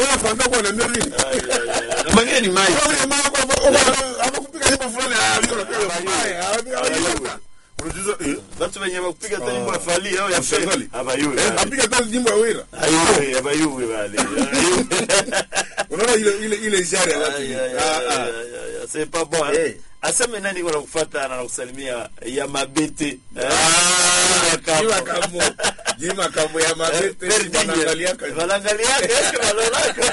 Unataka kuambia kwa niambia nini? na mwingine ni mai Kwa hiyo mama kwa kwa hapakupiga nyimbo fulani ah hiyo napiga mbaya. Hapiga Unajuza eh watu wenye wakupiga hata nyimbo ya fali au ya Mshengali. feli abayuwe eh, apiga tena nyimbo ya wira. ayuwe abayuwe wale Unaona ile ile ile ishara ya watu. Ay, ay, Ah ay, ah. ay, ay, ay, c'est pas bon hein? Eh. aseme nani kwa kufuata na kusalimia ya mabete eh? Ah, Jima kamo. Jima kamo ya mabete wanaangalia kazi. wanaangalia eske walolaka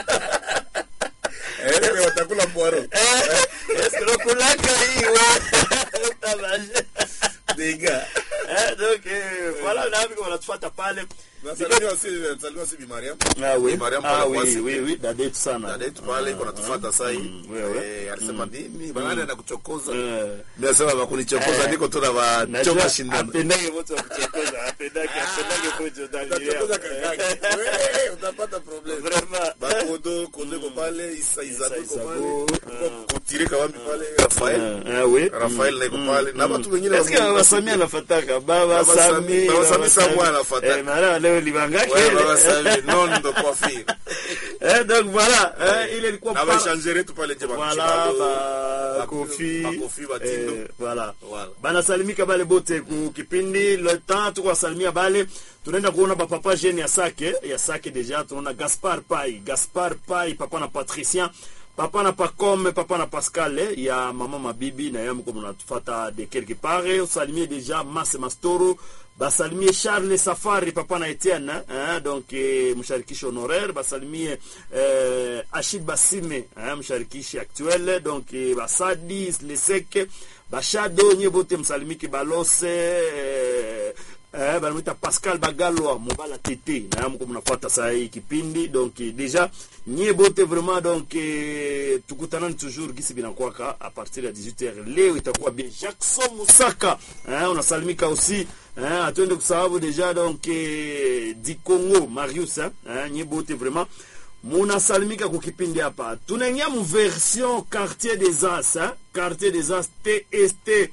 Eh, watakula poaro. Eh, eske lokulaka hii we Tabaje. Diga. Eh, donc eh, voilà na hapo wanatufuata pale Nasalimia si nasalimia si Bi Mariam. Ah oui, Mariam ah pale oui, kwasi. oui, oui, dada yetu sana. Dada yetu pale iko natufuata sasa hii. wewe. Eh, alisema nini? Bana anakuchokoza. Eh, Mimi nasema bakunichokoza Eh. niko tu na najua wachoka shindano. apendage mtu wa kuchokoza, apendage, apendage kujo ndani Utachokoza yao. kakake. Wewe utapata problem. Vraiment. Bakodo, Kodo iko pale, Isa Izado iko Isago, pale. Kutire kawambi pale, Rafael. Ah, ah, oui. Rafael na iko pale. Na watu wengine Eske Baba Samia anafataka Baba Baba Sami- Sami Baba Sami Samwa anafataka. Eh, mara leo libangake Ouais, Baba Sami, non de coiffure. eh donc voilà eh, ile ilikuwa Na para- baishanjere tu pale nje voilà bakuchibalo. ba ba- kofi ba Kofi, ba Tindo. eh, voilà Voilà. banasalimika bale bote ku kipindi le temps tuko wasalimia bale tunaenda kuona bapapa jeune ya sake ya sake deja tunaona gaspar pai gaspar pai papa na patricien papa na pacome papa na pascal eh, ya mama mabibi na yamu comme natufata de quelque part eh, usalimie deja mase mastoro basalimie charles safari papa na etienne hein, donc eh, msharikishi honoraire basalimie eh, ashid basime hein, msharikishi actuel donc eh, basadi leseke bashado nye bote msalimiki balose eh, eh, banamwita pascal bagalwa mobala tete na mko mnafuata saa hii kipindi donc eh, déjà nye bote vraiment donc eh, tukutanani toujours gisi binakwaka a partir ya 18h leo itakuwa bien jackson musaka eh, unasalimika aussi eh, atuende kusababu déjà donc eh, di congo marius eh, eh, nye bote vraiment munasalimika kukipindi hapa tunaingia mu version quartier des as eh? quartier des as tst eh?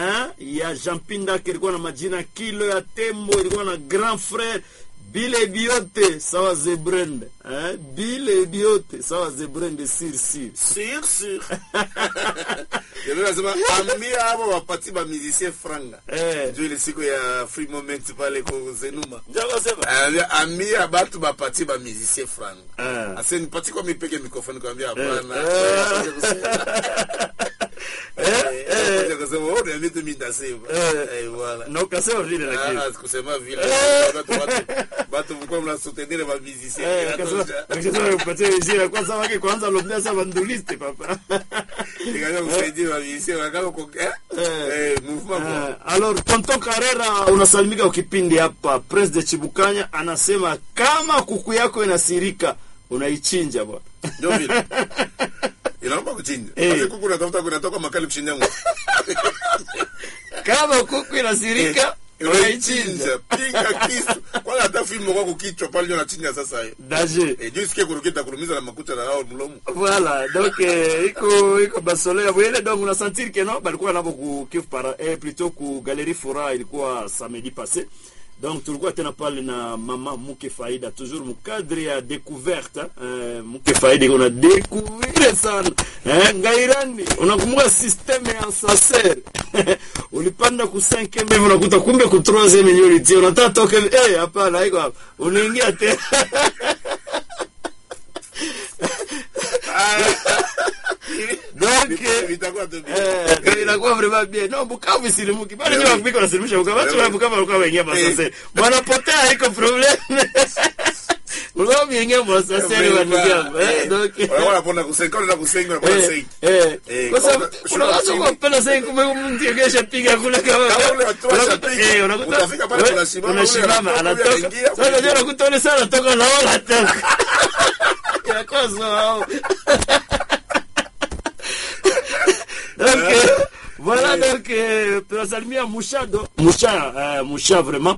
ya jampinda ilikuwa na majina kilo ya tembo ilikuwa na grand frère bile biote sawa zebrende eh? bile biote sawa zebrende sir sir Sur sur. Yeye anasema ambia hapo wapati ba musicien franga. eh. Ndio ile siku ya free moment pale kwa Zenuma. njoko sema Anambia ambia batu bapati ba musicien franga. eh. Ase nipati kwa mipeke mikrofoni kwambia hapana. Eh, Eh, eh, kusema wewe ndio mimi ndasema. Eh. Eh, voilà. na ukasema vile lakini Ah, kusema vile Eh. watu watu watu mko mnasoutenir ba musicien. Eh, akasema akasema upatie jina kwanza wake kwanza lobia sa banduliste papa Nikaanza kusaidia ba musicien wakao kwa eh eh mouvement Eh, alors tonton Karera unasalimika ukipindi hapa pres de Chibukanya anasema kama kuku yako inasirika unaichinja bwana ndio vile. Inaomba kuchinja. Eh. Basi kuku natafuta kunatoka makali kushinda ngo. kama kuku inasirika unaichinja Pinga kisu. Kwanza hata fimu kwa kukichwa pale ndio nachinja sasa hiyo. daje Eh, juu sikie kurukita kurumiza na makucha na hao mlomo. voilà donc eh, iko iko basole ya bwele donc unasentir que non balikuwa nabo ku Kivu para eh, plutôt ku Galerie Fora ilikuwa samedi passé donc tulikuwa tena pale na mama Muke Faida toujours mukadre ya découverte eh, Muke Faida una découvrir sana eh, ngairani unakumbuka systeme ya sacer ulipanda ku 5 hivi unakuta kumbe ku 3 yenyewe ulitia unataka toke eh hapana haiko hapa unaingia tena donc eh, Vitakuwa tu Eh, inakuwa vraiment bien. Non, Bukavu isilimuki. Bado nyewe wapika wanasilimisha Bukavu. Watu wa Bukavu walikuwa waingia masase. Wanapotea haiko problem. Ulikuwa umeingia masase wa ndugu yangu. Eh, donc. Wala wanapona kusenga na kusenga na Eh, kusenga. eh. Eh, Kwa sababu kama- unaweza shuka kumpenda sasa kumbe mtu akesha piga kule kama Kama ule watu unakuta- washapiga, eh, unakuta utafika pale we- unasimama, ule unasimama anatoka, ule anatoka. anaingia, Sasa unajua unakuta ule sana anatoka na wala hatoka. Inakuwa sawa. donc euh, voilà donc euh, tunasalimia mushado musha euh, musha vraiment